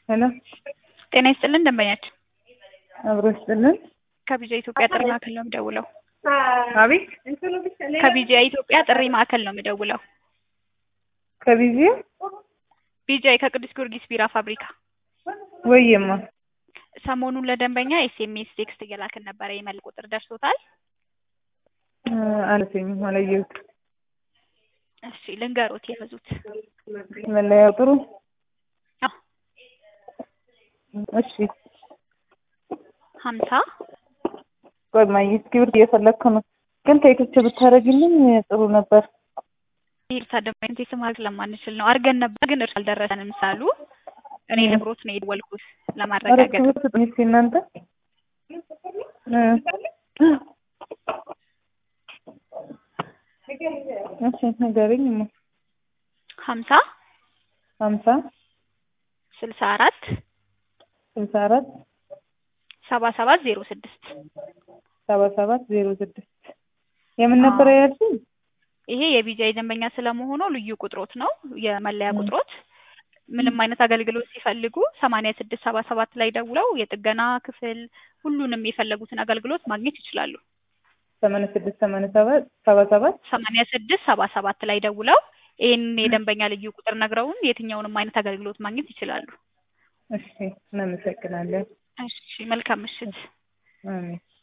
ሄሎ ጤና ይስጥልን ደንበኛችን አብሮ ይስጥልን። ከቢጃ ኢትዮጵያ ጥሪ ማዕከል ነው የምደውለው። አቤት ከቢጃ ኢትዮጵያ ጥሪ ማዕከል ነው የምደውለው። ከቢዚ ቢጃይ ከቅዱስ ጊዮርጊስ ቢራ ፋብሪካ ወይማ ሰሞኑን ለደንበኛ ኤስኤምኤስ ቴክስት እየላክን ነበረ። የመል ቁጥር ደርሶታል? አለተኝም አላየሁት። እሺ ልንገሮት የያዙት መለያው ጥሩ አዎ እሺ ሀምሳ ቆይ ማየ እስክሪብት እየፈለግኩ ነው፣ ግን ቴክስት ብታደርግልኝ ጥሩ ነበር። ይርታ ደንበኛ ቴክስት ማድረግ ስለማንችል ነው አድርገን ነበር፣ ግን እርሱ አልደረሰንም ሳሉ እኔ ልብሮት ነው የደወልኩት ኧረ ለማረጋገጥ እስክሪብት ስጡኝ እስኪ እናንተ እ እሺ ንገሪኝማ። ሀምሳ ሀምሳ ስልሳ አራት ስልሳ አራት ሰባ ሰባት ዜሮ ስድስት ሰባ ሰባት ዜሮ ስድስት የምን ነበረ ያልሽኝ? ይሄ የቢጃይ ደንበኛ ስለመሆኑ ልዩ ቁጥሮት ነው የመለያ ቁጥሮት። ምንም አይነት አገልግሎት ሲፈልጉ ሰማንያ ስድስት ሰባ ሰባት ላይ ደውለው የጥገና ክፍል ሁሉንም የፈለጉትን አገልግሎት ማግኘት ይችላሉ። ሰማንያ ስድስት ሰማንያ ሰባት ሰባ ሰባት ሰማንያ ስድስት ሰባ ሰባት ላይ ደውለው ይህን የደንበኛ ልዩ ቁጥር ነግረውን የትኛውንም አይነት አገልግሎት ማግኘት ይችላሉ። እሺ እናመሰግናለን። እሺ መልካም ምሽት። አሜን